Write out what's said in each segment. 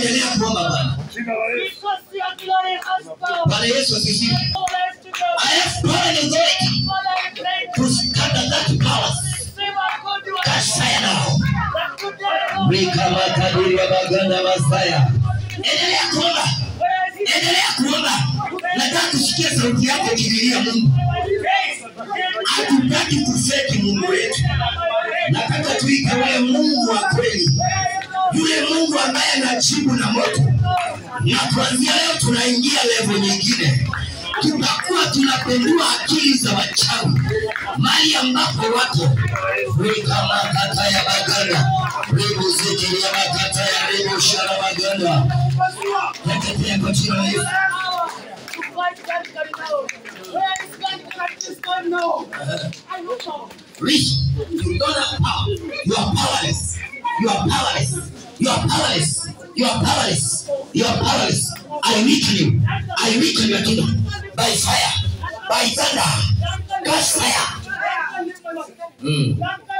endelea kuomba Bwana. Because your glory has power. Bwana Yesu asifiwe. Glory to God. I have power and authority Father, I pray to scatter that powers. Receive our good work. Catch fire now. That good day, Lord. Rika makadiri ya baganda masaya. Endelea kuomba. Where is he? Endelea kuomba. Nataka kusikia sauti yako ikililia Mungu. Hatutaki kufeki Mungu wetu. Nataka tuike ule Mungu wa kweli, yule Mungu ambaye anajibu na moto. Na kuanzia leo tunaingia level nyingine, tutakuwa tunapendua akili za wachawi mali ambapo wako rika makata ya baganda ribu zikili ya makata ya ribu shara baganda teketea kwa jina la Yesu. To fight that God now. Where is God? That is God now. I look out. Rich, you don't have power. You are powerless. You are powerless. You are powerless. You are powerless. You are powerless. I weaken you. I weaken your kingdom by fire, by thunder, catch fire. Mm.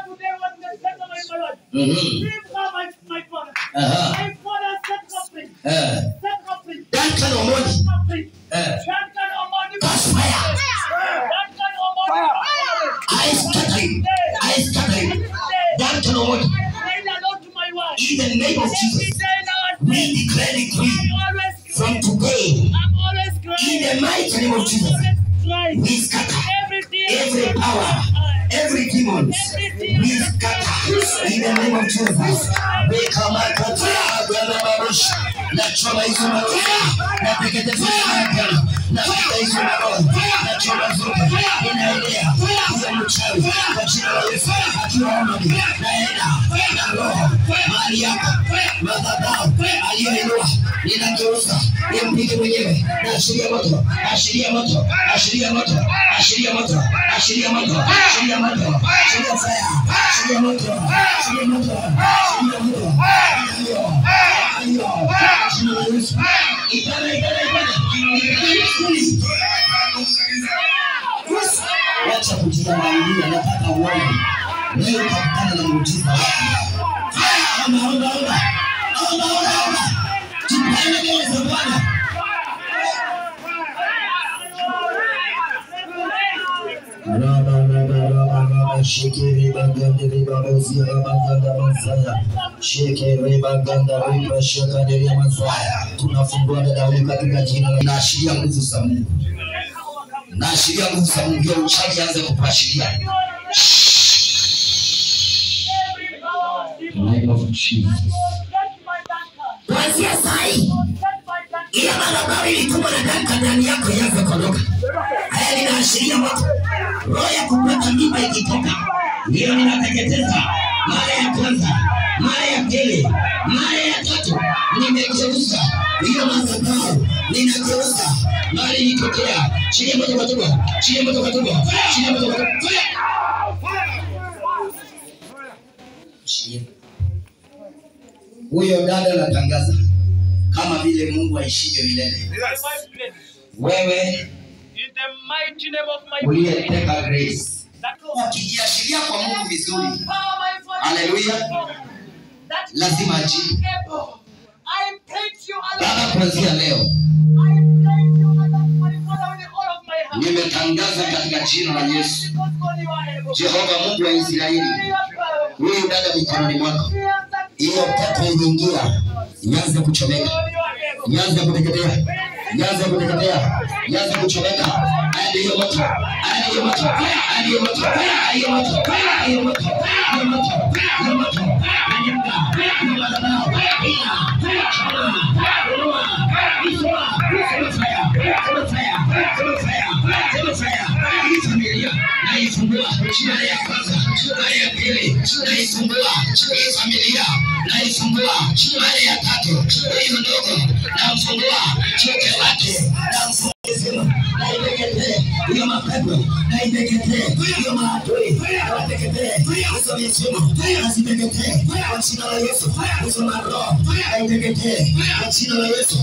Mm-hmm. Uh-huh. Uh, Duncan Omoni, uh, catch fire. I scatter you. I scatter you. Duncan Omoni, in the name of Jesus, we declare decree from today, in the mighty name of Jesus, we scatter every power, every demon, we scatter in the name of Jesus. We come out of the Nachoma hizo maroho, nateketeza agano, nafuta hizo maroho, nachoma zote, inaelea huyo mchawi kwa jina la Yesu, akiwa amani, naenda na roho mahali yako, madhabahu aliyoinua, ninageuza nimpige mwenyewe, naashiria moto, ashiria moto, ashiria moto, ashiria moto, ashiria moto, ashiria moto, ashiria fire, ashiria moto, ashiria moto, ashiria moto, ayo, ayo, jina la Yesu, itana, itana, itana, Wacha kujidanganyia, nataka uone leo utakutana na muujiza wako. Haya, omba, omba, omba, omba, omba, omba, tupaende mbele za Bwana. Shikiri bagandiri babozia baganda masaya. Shikiri baganda riba shakadiri masaya. Tunafungua dada huyu katika jina la naashiria nguvu za Mungu. Naashiria nguvu za Mungu. Hiyo uchawi anze kupashiria. In the name of Jesus. Kuanzia saa hii ile madhabahu ilitumwa na Duncan ndani yako ianze kuondoka. Haya linaashiria moto. Roho ya kupata mimba ikitoka, hiyo ninateketeza mara ya kwanza, mara ya pili, mara ya tatu, nimegeuza hiyo madhabahu, ninageuza mali ilitokea. Chilia moto kwa tumbo, chilia moto kwa tumbo, chilia moto kwa tumbo. Chilia. Huyo dada anatangaza kama vile Mungu aishivyo milele. Wewe In the mighty name of my uliyeteka grace, that Lord, ukijiashiria kwa Mungu vizuri, power my Father, Hallelujah. that lazima ajibu. able. I praise you, Allah. Baba, kuanzia leo I praise you, Allah, my Father, with all of my heart. nimetangaza katika jina la Yesu, Because God, you are able. Jehova Mungu wa Israeli, You are powerful. huyu dada mikononi mwako, You are that hiyo pepo iliingia, ianze kuchomeka, God, you are able. ianze kuteketea, ianze kuteketea, ianze kuchomeka. Haya ndiyo moto, haya ndiyo moto, haya ndiyo moto, haya ndiyo moto, haya ndiyo moto, haya ndiyo moto, haya ndiyo moto, kanyanga, hiyo madhabahu, ina, choma, inua, izua, sema fire, sema fire, sema fire, sema fire. Hii familia naifungua mara ya kwanza, mara ya pili naifungua hii familia naifungua mara ya tatu, hiyo ndogo namfungua choke wake namfungua naiteketee hiyo mapepo naiteketee hiyo maadui nawateketee hizo mifumo naziteketee kwa jina la Yesu hizo maroho naiteketee kwa jina la Yesu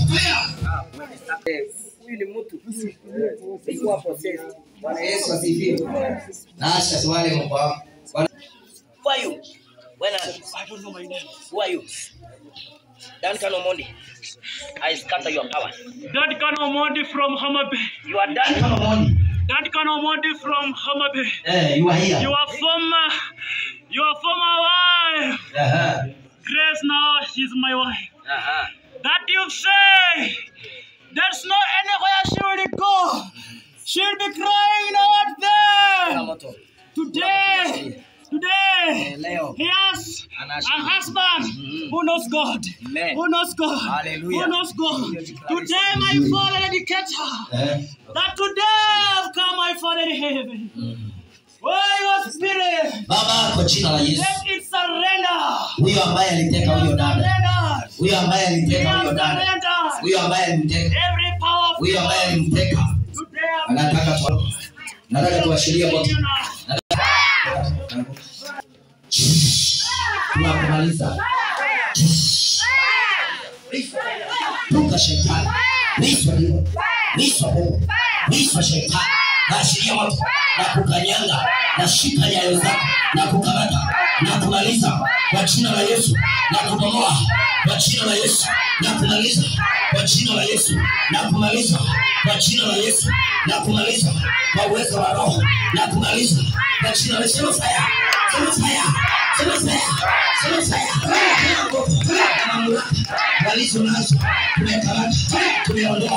huyu ni mtu alikuwa possessed. Bwana Yesu asifiwe. Nasha swali mbwa. Bwana Who are you? When are you? I don't know my name. Who are you? Duncan Omondi, I scatter your powers. Duncan Omondi from Hamabe. You are Duncan Omondi. Duncan Omondi from Hamabe. Eh, you are here. Your former, your former wife, Uh-huh. Grace now, she's my wife. Uh-huh. That you say, there's no anywhere she will go. She'll be crying out there. Moto. Today, today, Leo. he has a husband who knows God. Amen. Who knows God. Hallelujah. Who knows God. Today, my Father, educator. Eh? That today I've come, my Father in heaven. Where your spirit, Baba, kwa jina la Yesu, let it surrender. huyo ambaye aliteka huyo dada, Surrender. huyo ambaye We aliteka have huyo dada, surrendered. huyo ambaye alimteka, Every power of huyo ambaye alimteka, today I'm anataka tu, nataka tuashirie moto. you now. Tunakumaliza. Toka shetani. Liswa lilo. Liswa pepo. Liswa shetani. Naashiria moto na kukanyanga na shika nyayo zako na kukamata na kumaliza kwa jina la Yesu na kubomoa kwa jina la Yesu na kumaliza kwa jina la Yesu na kumaliza kwa jina la Yesu na kumaliza kwa uwezo wa Roho na kumaliza kwa jina la Yesu. Sema fire. Sema fire. Sema fire. Sema fire. Kila nguvu na mamlaka walizo nazo tumekamata, tumeondoa.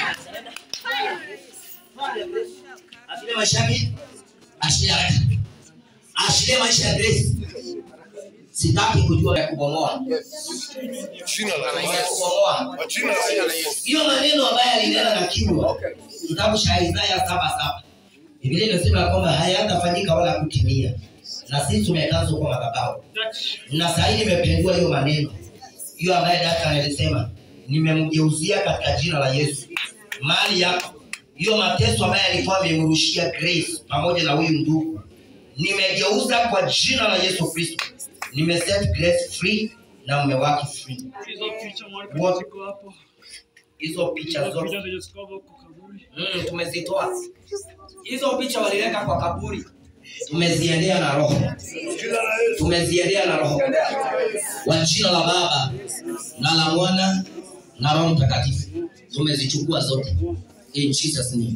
Achilie maisha yake, achilie haraka, achilie maisha ya Grace. Sitaki kujua ya kubomoa, Jina la ya Yesu. kubomoa. Kwa jina la Yesu. Hiyo maneno ambayo alinena na kinywa, kitabu cha Isaya saba saba Biblia inasema ya kwamba hayatafanyika wala kutimia, na sisi tumekazwa kwa madhabahu na saa hii nimependua hiyo maneno hiyo ambaye daka alisema nimemgeuzia katika jina la Yesu mali yako hiyo mateso ambaye alikuwa amemrushia Grace pamoja na huyu ndugu nimegeuza kwa jina la Yesu Kristo nimeset Grace free na mume wake free Hizo picha mwalimu What? ziko hapo. hizo picha Hizo zote picha zenye ziko hapo kwa kaburi. mm, tumezitoa hizo picha waliweka kwa kaburi tumeziendea na roho Jina la Yesu. tumeziendea na roho kwa jina la baba na la mwana na roho mtakatifu tumezichukua zote in jesus name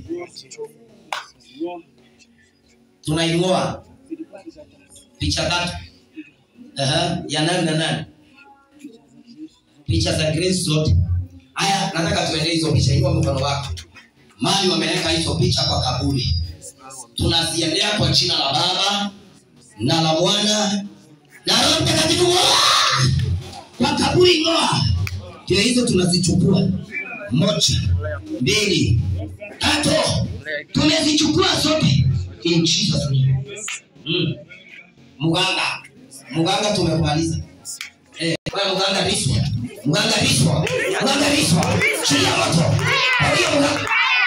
tunaing'oa picha tatu Aha, ya nani na nani picha za grace zote haya nataka tuendee hizo picha inua mkono wako mali wameweka hizo picha kwa kaburi tunaziendea kwa jina la baba na la mwana na roho mtakatifu ng'oa! kwa kaburi ng'oa kile hizo tunazichukua moja mbili tatu tumezichukua zote in jesus name mm. mganga mganga tumemaliza eh, wewe mganga riswa mganga riswa mganga riswa chilia moto kwa hiyo mganga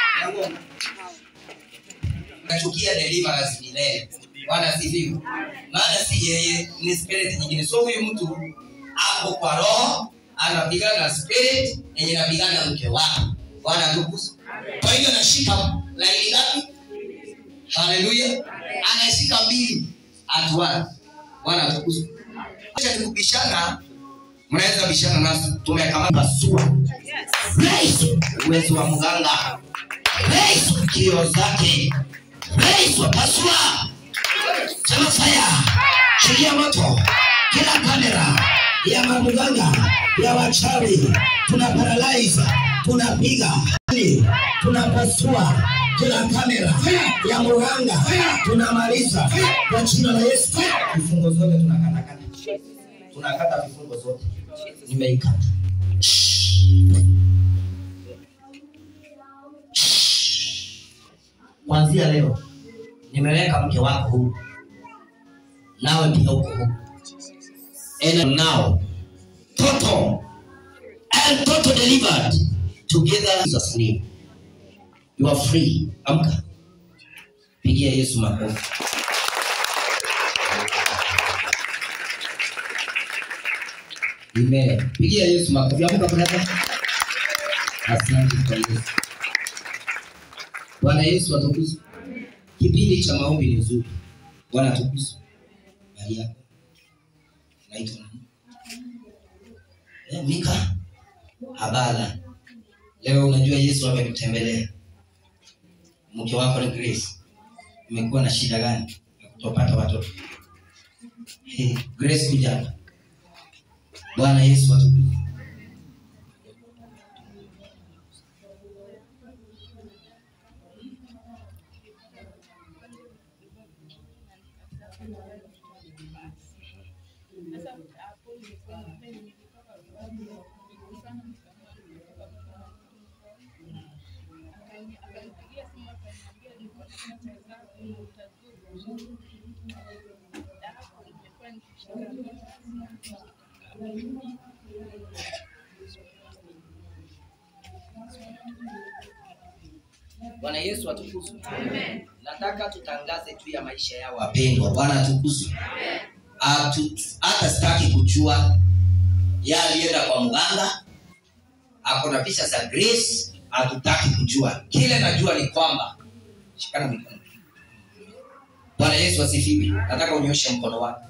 nachukia deliverance milele bwana sifiwe maana si yeye ni spirit nyingine so huyu mtu ako kwa roho anapigana na spirit yenye napigana na mke wake bwana tukufu kwa hiyo anashika laini ngapi haleluya anashika mbili atuana bwana tukufu acha nikubishana mnaweza bishana nasi tumekamata pasua Praise uwezo wa mganga Praise kio zake Praise pasua sema fire shilia moto kila kamera ya mamuganga ya wachawi tuna paralyze tunapiga tunapasua kila kamera ya muganga tunamaliza kwa jina la Yesu vifungo zote tunakatakata tunakata vifungo zote nimeikata kuanzia leo nimeweka mke wako huru nawe pia uko huru and now total and total delivered together in Jesus name you are free amka pigia Yesu makofi Amen. Pigia Yesu makofi. Amka brother. Asante kwa Yesu. Bwana Yesu atukuzwe. Kipindi cha maombi ni nzuri. Bwana atukuzwe. Bali yako. Naitwa nani? Eh, Mika habala leo unajua Yesu amekutembelea mke wako ni Grace umekuwa na shida gani ya kutopata watoto hey, Grace kuja hapa Bwana Yesu atukufu Bwana Yesu atukuzwe. Nataka tutangaze juu ya maisha yao wapendwa. Bwana atukuzwe. Atu- Hata sitaki kujua yeye alienda kwa mganga, ako na picha za Grace, hatutaki kujua. Kile najua ni kwamba shikana mikono. Bwana Yesu asifiwe. Nataka unyoshe mkono wako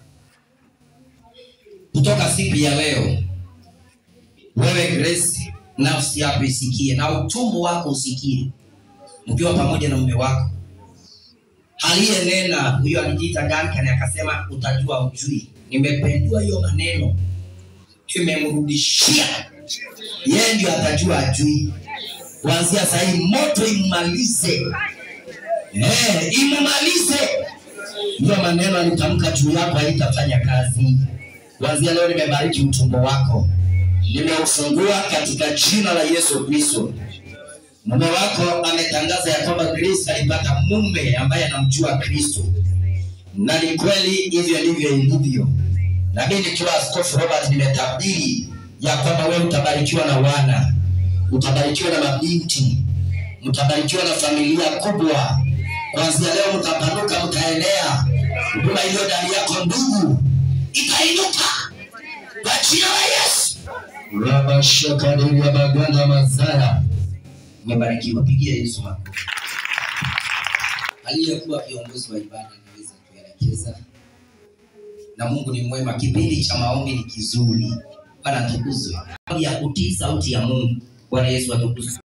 kutoka siku ya leo. Wewe Grace, nafsi yako isikie na utumbo wako usikie mkiwa pamoja na mume wako aliyenena huyo alijiita Duncan akasema utajua ujui. Nimependua hiyo maneno, imemrudishia yeye, ndio atajua ajui. Kuanzia saa hii moto immalize, eh, immalize hiyo maneno alitamka juu yako, haitafanya kazi. Kuanzia leo nimebariki utumbo wako, nimeufungua katika jina la Yesu Kristo. Mume wako ametangaza ya kwamba Grace alipata mume ambaye anamjua Kristo, na ni kweli hivyo ndivyo ilivyo. Na mimi nikiwa Askofu Robert nimetabiri ya kwamba wewe utabarikiwa na wana, utabarikiwa na mabinti, mtabarikiwa na familia kubwa. Kuanzia leo mtapanuka, mtaenea. Huduma iliyo ndani yako ndugu itainuka kwa jina la Yesu. Rabashakadiria baganda mazaya umebarikiwa. Pigia Yesu makofi. Aliyekuwa kiongozi wa ibada anaweza kuelekeza, na Mungu ni mwema. Kipindi cha maombi ni kizuri. Bwana atukuzwe. Ya kutii sauti ya Mungu. Bwana Yesu atukuzwe.